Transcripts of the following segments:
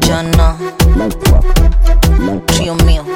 jana trio mio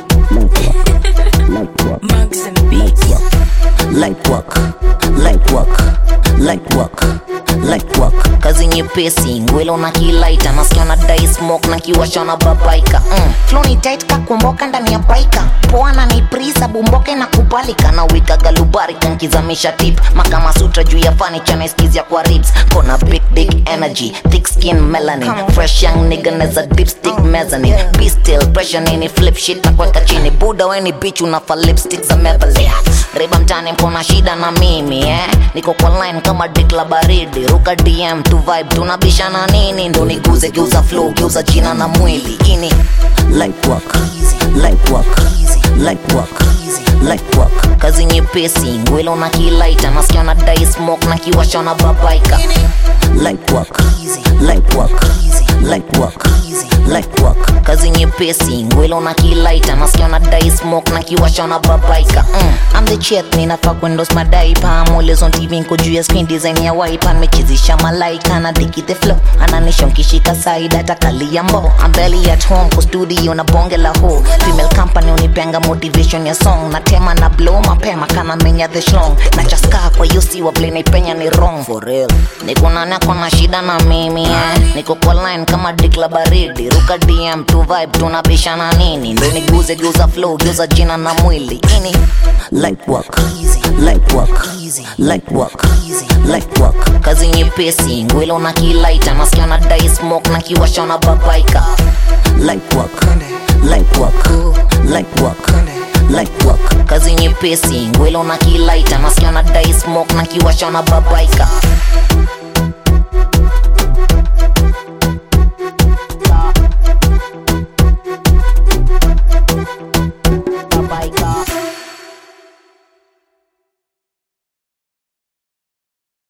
Mugs and beats. light work light work light work light work kazi nyepesi ngwelo na kilaita nasikia na dai smoke na kiwasha na babaika mm. flow ni tight kakumboka ndani ya baika poa na ni prisa bumboke na kubalika na wika galubarika nkizamisha tip makama sutra juu ya fanicha naeskizia kwa ribs kona big big energy thick skin melanin fresh young nigga neza dipstick mezzanine be still pressure nini flip shit na kuweka chini buda weni bitch unafa lipstick za Maybelline riba mtani mkona shida na mimi eh niko kwa line kama dik la baridi ruka dm tu vibe tunabishana nini ndo niguze geuza flow geuza jina na mwili ini light work light work light work light work kazi nyepesi ngwelo na kilaita nasikia na dai smoke na kiwasha na babaika light work light work light work light work kazi nyepesi ngwelo na kilaita nasikia na dai smoke na kiwasha na babaika mm. I'm the chet ninafaa kuendos madaipa Always on TV nko juu ya screen design ya wiper nimechizisha malaika na diki the flow ananisha nkishika side hata kalia mbo I'm barely at home kwa studio na bonge la ho female company unipenga motivation ya song na tema na blow mapema kana menya the shlong na chaska kwa hiyo si wa play naipenya ni wrong for real niko nani ako na shida na mimi eh niko kwa line kama dik la baridi ruka DM tu vibe tunabishana nini ndo niguze geuza flow geuza jina na mwili ini light work light work light work light work kazi nyepesi ngwelo na kilaita nasikia na dai smoke na kiwasha na babaika light work light work light work light work kazi nyepesi ngwelo na kilaita nasikia na dai smoke na kiwasha na babaika